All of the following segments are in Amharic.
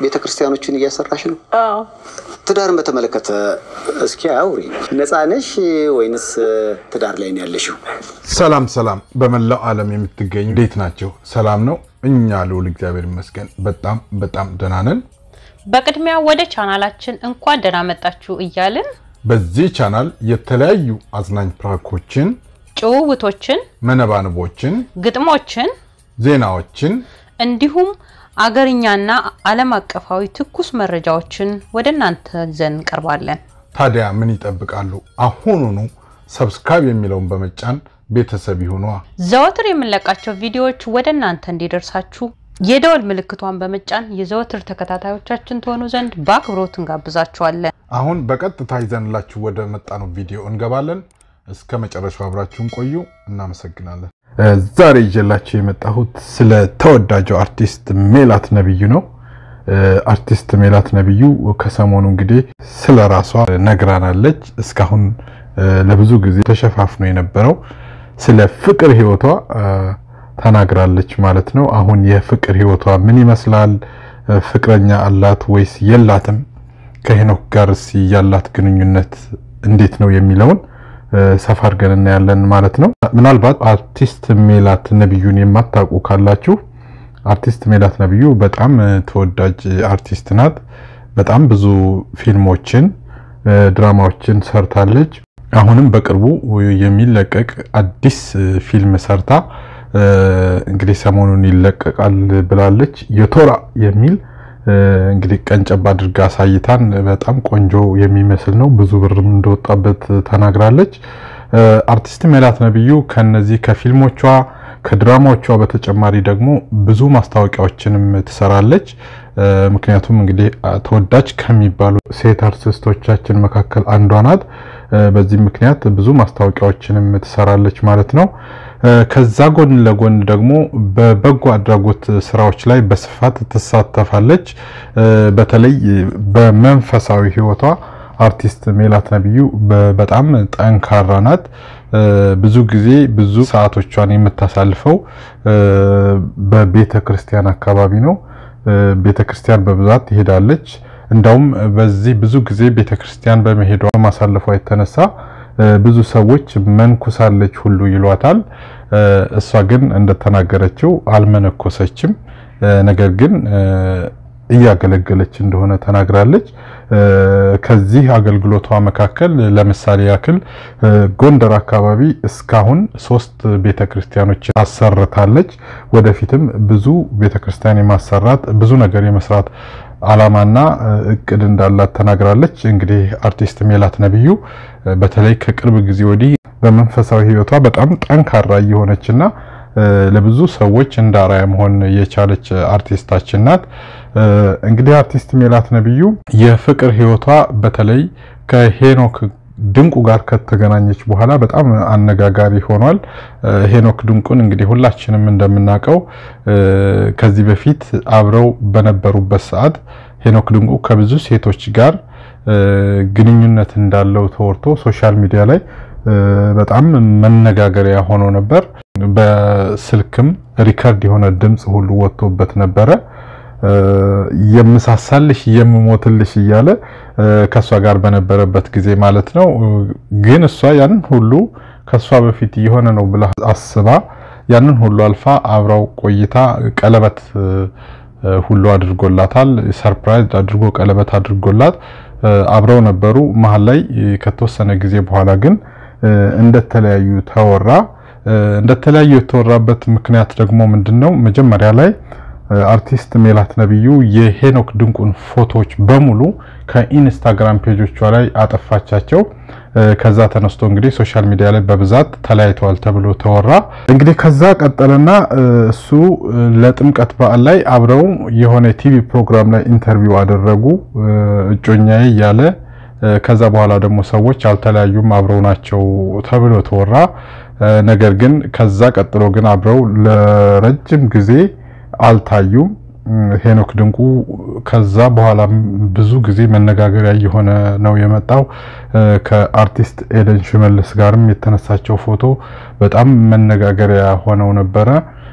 ቤተ ክርስቲያኖችን እያሰራሽ ነው? አዎ ትዳርን በተመለከተ እስኪ አውሪ። ነፃ ነሽ ወይንስ ትዳር ላይ ነው ያለሽው? ሰላም ሰላም፣ በመላው ዓለም የምትገኙ እንዴት ናቸው? ሰላም ነው? እኛ ልውል እግዚአብሔር ይመስገን በጣም በጣም ደህና ነን። በቅድሚያ ወደ ቻናላችን እንኳን ደህና መጣችሁ እያልን በዚህ ቻናል የተለያዩ አዝናኝ ፕራንኮችን፣ ጭውውቶችን፣ መነባንቦችን፣ ግጥሞችን ዜናዎችን እንዲሁም አገርኛና ዓለም አቀፋዊ ትኩስ መረጃዎችን ወደ እናንተ ይዘን እንቀርባለን። ታዲያ ምን ይጠብቃሉ? አሁኑኑ ሰብስክራይብ የሚለውን በመጫን ቤተሰብ ይሁኗ። ዘወትር የምንለቃቸው ቪዲዮዎች ወደ እናንተ እንዲደርሳችሁ የደወል ምልክቷን በመጫን የዘወትር ተከታታዮቻችን ትሆኑ ዘንድ በአክብሮት እንጋብዛችኋለን። አሁን በቀጥታ ይዘንላችሁ ወደ መጣነው ቪዲዮ እንገባለን። እስከ መጨረሻው አብራችሁን ቆዩ። እናመሰግናለን። ዛሬ ይዤላችሁ የመጣሁት ስለ ተወዳጁ አርቲስት ሜላት ነብዩ ነው። አርቲስት ሜላት ነብዩ ከሰሞኑ እንግዲህ ስለ ራሷ ነግራናለች። እስካሁን ለብዙ ጊዜ ተሸፋፍኖ የነበረው ስለ ፍቅር ህይወቷ ተናግራለች ማለት ነው። አሁን የፍቅር ህይወቷ ምን ይመስላል? ፍቅረኛ አላት ወይስ የላትም? ከሄኖክ ጋርስ ያላት ግንኙነት እንዴት ነው የሚለውን ሰፋ አድርገን እናያለን ማለት ነው። ምናልባት አርቲስት ሜላት ነብዩን የማታውቁ ካላችሁ አርቲስት ሜላት ነብዩ በጣም ተወዳጅ አርቲስት ናት። በጣም ብዙ ፊልሞችን፣ ድራማዎችን ሰርታለች። አሁንም በቅርቡ የሚለቀቅ አዲስ ፊልም ሰርታ እንግዲህ ሰሞኑን ይለቀቃል ብላለች። የቶራ የሚል እንግዲህ ቀንጨብ አድርጋ አሳይታን በጣም ቆንጆ የሚመስል ነው። ብዙ ብርም እንደወጣበት ተናግራለች። አርቲስት ሜላት ነብዩ ከነዚህ ከፊልሞቿ ከድራማዎቿ በተጨማሪ ደግሞ ብዙ ማስታወቂያዎችንም ትሰራለች። ምክንያቱም እንግዲህ ተወዳጅ ከሚባሉ ሴት አርቲስቶቻችን መካከል አንዷ ናት። በዚህ ምክንያት ብዙ ማስታወቂያዎችንም ትሰራለች ማለት ነው። ከዛ ጎን ለጎን ደግሞ በበጎ አድራጎት ስራዎች ላይ በስፋት ትሳተፋለች። በተለይ በመንፈሳዊ ሕይወቷ አርቲስት ሜላት ነብዩ በጣም ጠንካራ ናት። ብዙ ጊዜ ብዙ ሰዓቶቿን የምታሳልፈው በቤተ ክርስቲያን አካባቢ ነው። ቤተ ክርስቲያን በብዛት ትሄዳለች። እንዳውም በዚህ ብዙ ጊዜ ቤተ ክርስቲያን በመሄዷ ማሳለፏ የተነሳ ብዙ ሰዎች መንኩሳለች ሁሉ ይሏታል። እሷ ግን እንደተናገረችው አልመነኮሰችም። ነገር ግን እያገለገለች እንደሆነ ተናግራለች። ከዚህ አገልግሎቷ መካከል ለምሳሌ ያክል ጎንደር አካባቢ እስካሁን ሶስት ቤተክርስቲያኖች አሰርታለች። ወደፊትም ብዙ ቤተክርስቲያን የማሰራት ብዙ ነገር የመስራት አላማና እቅድ እንዳላት ተናግራለች። እንግዲህ አርቲስት ሜላት ነብዩ በተለይ ከቅርብ ጊዜ ወዲህ በመንፈሳዊ ሕይወቷ በጣም ጠንካራ እየሆነችና ለብዙ ሰዎች እንደ አርአያ መሆን የቻለች አርቲስታችን ናት። እንግዲህ አርቲስት ሜላት ነብዩ የፍቅር ሕይወቷ በተለይ ከሄኖክ ድንቁ ጋር ከተገናኘች በኋላ በጣም አነጋጋሪ ሆኗል። ሄኖክ ድንቁን እንግዲህ ሁላችንም እንደምናውቀው ከዚህ በፊት አብረው በነበሩበት ሰዓት ሄኖክ ድንቁ ከብዙ ሴቶች ጋር ግንኙነት እንዳለው ተወርቶ ሶሻል ሚዲያ ላይ በጣም መነጋገሪያ ሆኖ ነበር። በስልክም ሪከርድ የሆነ ድምፅ ሁሉ ወጥቶበት ነበረ። የምሳሳልሽ የምሞትልሽ እያለ ከእሷ ጋር በነበረበት ጊዜ ማለት ነው። ግን እሷ ያንን ሁሉ ከእሷ በፊት የሆነ ነው ብላ አስባ ያንን ሁሉ አልፋ አብራው ቆይታ ቀለበት ሁሉ አድርጎላታል። ሰርፕራይዝ አድርጎ ቀለበት አድርጎላት አብረው ነበሩ። መሀል ላይ ከተወሰነ ጊዜ በኋላ ግን እንደተለያዩ ተወራ። እንደተለያዩ የተወራበት ምክንያት ደግሞ ምንድን ነው? መጀመሪያ ላይ አርቲስት ሜላት ነብዩ የሄኖክ ድንቁን ፎቶዎች በሙሉ ከኢንስታግራም ፔጆቿ ላይ አጠፋቻቸው። ከዛ ተነስቶ እንግዲህ ሶሻል ሚዲያ ላይ በብዛት ተለያይተዋል ተብሎ ተወራ። እንግዲህ ከዛ ቀጠለና እሱ ለጥምቀት በዓል ላይ አብረው የሆነ ቲቪ ፕሮግራም ላይ ኢንተርቪው አደረጉ እጮኛዬ እያለ ከዛ በኋላ ደግሞ ሰዎች አልተለያዩም አብረው ናቸው ተብሎ ተወራ። ነገር ግን ከዛ ቀጥሎ ግን አብረው ለረጅም ጊዜ አልታዩም። ሄኖክ ድንቁ ከዛ በኋላ ብዙ ጊዜ መነጋገሪያ እየሆነ ነው የመጣው። ከአርቲስት ኤደን ሽመልስ ጋርም የተነሳቸው ፎቶ በጣም መነጋገሪያ ሆነው ነበረ።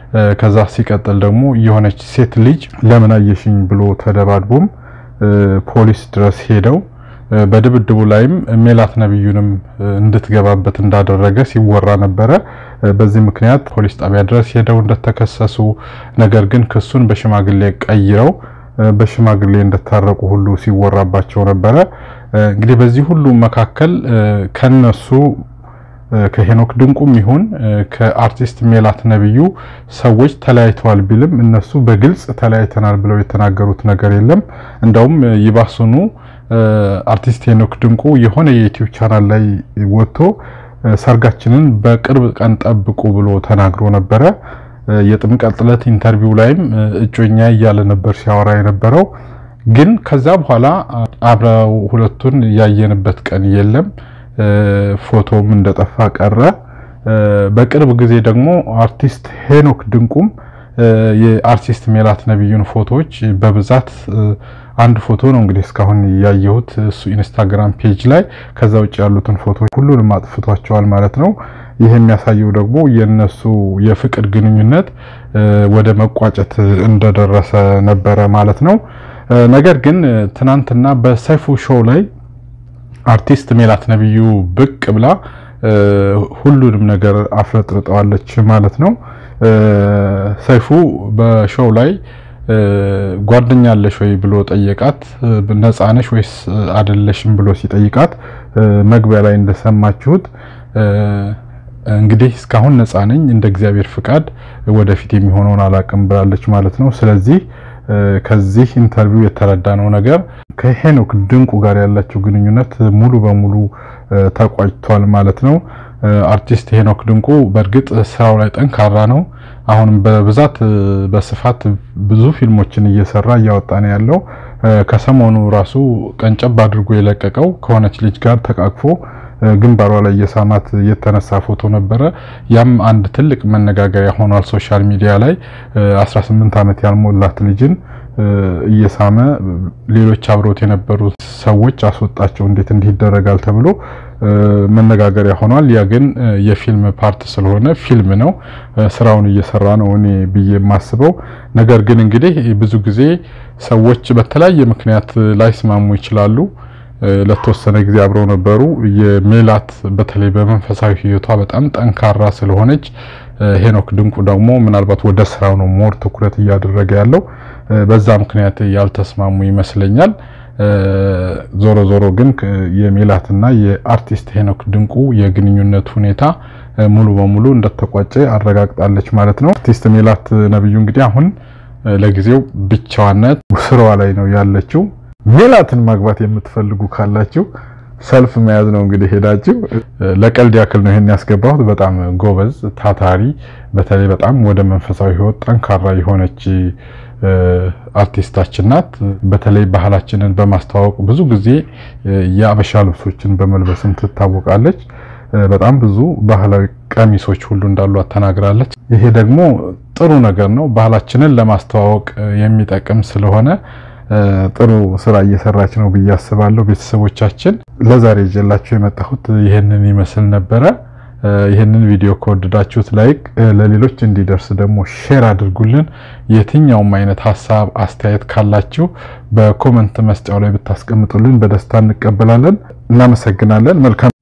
ከዛ ሲቀጥል ደግሞ የሆነች ሴት ልጅ ለምን አየሽኝ ብሎ ተደባድቦም ፖሊስ ድረስ ሄደው በድብድቡ ላይም ሜላት ነብዩንም እንድትገባበት እንዳደረገ ሲወራ ነበረ። በዚህ ምክንያት ፖሊስ ጣቢያ ድረስ ሄደው እንደተከሰሱ ነገር ግን ክሱን በሽማግሌ ቀይረው በሽማግሌ እንደታረቁ ሁሉ ሲወራባቸው ነበረ። እንግዲህ በዚህ ሁሉ መካከል ከነሱ ከሄኖክ ድንቁም ይሁን ከአርቲስት ሜላት ነብዩ ሰዎች ተለያይተዋል ቢልም እነሱ በግልጽ ተለያይተናል ብለው የተናገሩት ነገር የለም። እንደውም ይባሱኑ አርቲስት ሄኖክ ድንቁ የሆነ የዩቲዩብ ቻናል ላይ ወጥቶ ሰርጋችንን በቅርብ ቀን ጠብቁ ብሎ ተናግሮ ነበረ። የጥምቀት ዕለት ኢንተርቪው ላይም እጮኛ እያለ ነበር ሲያወራ የነበረው። ግን ከዛ በኋላ አብረው ሁለቱን ያየንበት ቀን የለም። ፎቶም እንደጠፋ ቀረ። በቅርብ ጊዜ ደግሞ አርቲስት ሄኖክ ድንቁም የአርቲስት ሜላት ነብዩን ፎቶዎች በብዛት አንድ ፎቶ ነው እንግዲህ እስካሁን ያየሁት እሱ ኢንስታግራም ፔጅ ላይ። ከዛ ውጭ ያሉትን ፎቶዎች ሁሉንም አጥፍቷቸዋል ማለት ነው። ይህ የሚያሳየው ደግሞ የነሱ የፍቅር ግንኙነት ወደ መቋጨት እንደደረሰ ነበረ ማለት ነው። ነገር ግን ትናንትና በሰይፉ ሾው ላይ አርቲስት ሜላት ነብዩ ብቅ ብላ ሁሉንም ነገር አፍረጥርጠዋለች ማለት ነው። ሰይፉ በሾው ላይ ጓደኛ አለሽ ወይ ብሎ ጠየቃት። ነፃ ነሽ ወይስ አይደለሽም ብሎ ሲጠይቃት መግቢያ ላይ እንደሰማችሁት እንግዲህ እስካሁን ነፃ ነኝ፣ እንደ እግዚአብሔር ፍቃድ ወደፊት የሚሆነውን አላቅም ብላለች ማለት ነው። ስለዚህ ከዚህ ኢንተርቪው የተረዳነው ነገር ከሄኖክ ድንቁ ጋር ያላቸው ግንኙነት ሙሉ በሙሉ ተቋጭቷል ማለት ነው። አርቲስት ሄኖክ ድንቁ በእርግጥ ስራው ላይ ጠንካራ ነው። አሁንም በብዛት በስፋት ብዙ ፊልሞችን እየሰራ እያወጣ ነው ያለው። ከሰሞኑ ራሱ ቀንጨብ አድርጎ የለቀቀው ከሆነች ልጅ ጋር ተቃቅፎ ግንባሯ ላይ የሳማት የተነሳ ፎቶ ነበረ። ያም አንድ ትልቅ መነጋገሪያ ሆኗል ሶሻል ሚዲያ ላይ 18 ዓመት ያልሞላት ልጅን እየሳመ ሌሎች አብሮት የነበሩ ሰዎች አስወጣቸው፣ እንዴት እንዲህ ይደረጋል ተብሎ መነጋገሪያ ሆኗል። ያ ግን የፊልም ፓርት ስለሆነ ፊልም ነው፣ ስራውን እየሰራ ነው እኔ ብዬ የማስበው። ነገር ግን እንግዲህ ብዙ ጊዜ ሰዎች በተለያየ ምክንያት ላይስማሙ ይችላሉ። ለተወሰነ ጊዜ አብረው ነበሩ። የሜላት በተለይ በመንፈሳዊ ሕይወቷ በጣም ጠንካራ ስለሆነች ሄኖክ ድንቁ ደግሞ ምናልባት ወደ ስራው ነው ሞር ትኩረት እያደረገ ያለው። በዛ ምክንያት ያልተስማሙ ይመስለኛል። ዞሮ ዞሮ ግን የሜላትና የአርቲስት ሄኖክ ድንቁ የግንኙነት ሁኔታ ሙሉ በሙሉ እንደተቋጨ አረጋግጣለች ማለት ነው። አርቲስት ሜላት ነብዩ እንግዲህ አሁን ለጊዜው ብቻዋነት ስራዋ ላይ ነው ያለችው። ሜላትን ማግባት የምትፈልጉ ካላችሁ ሰልፍ መያዝ ነው እንግዲህ ሄዳችሁ። ለቀልድ ያክል ነው ይሄን ያስገባሁት። በጣም ጎበዝ ታታሪ፣ በተለይ በጣም ወደ መንፈሳዊ ህይወት ጠንካራ የሆነች አርቲስታችን ናት። በተለይ ባህላችንን በማስተዋወቅ ብዙ ጊዜ የአበሻ ልብሶችን በመልበስም ትታወቃለች። በጣም ብዙ ባህላዊ ቀሚሶች ሁሉ እንዳሏት ተናግራለች። ይሄ ደግሞ ጥሩ ነገር ነው። ባህላችንን ለማስተዋወቅ የሚጠቅም ስለሆነ ጥሩ ስራ እየሰራች ነው ብዬ አስባለሁ። ቤተሰቦቻችን ለዛሬ ይዤላችሁ የመጣሁት ይህንን ይመስል ነበረ። ይህንን ቪዲዮ ከወደዳችሁት ላይክ፣ ለሌሎች እንዲደርስ ደግሞ ሼር አድርጉልን። የትኛውም አይነት ሀሳብ አስተያየት ካላችሁ በኮመንት መስጫው ላይ ብታስቀምጡልን በደስታ እንቀበላለን። እናመሰግናለን። መልካም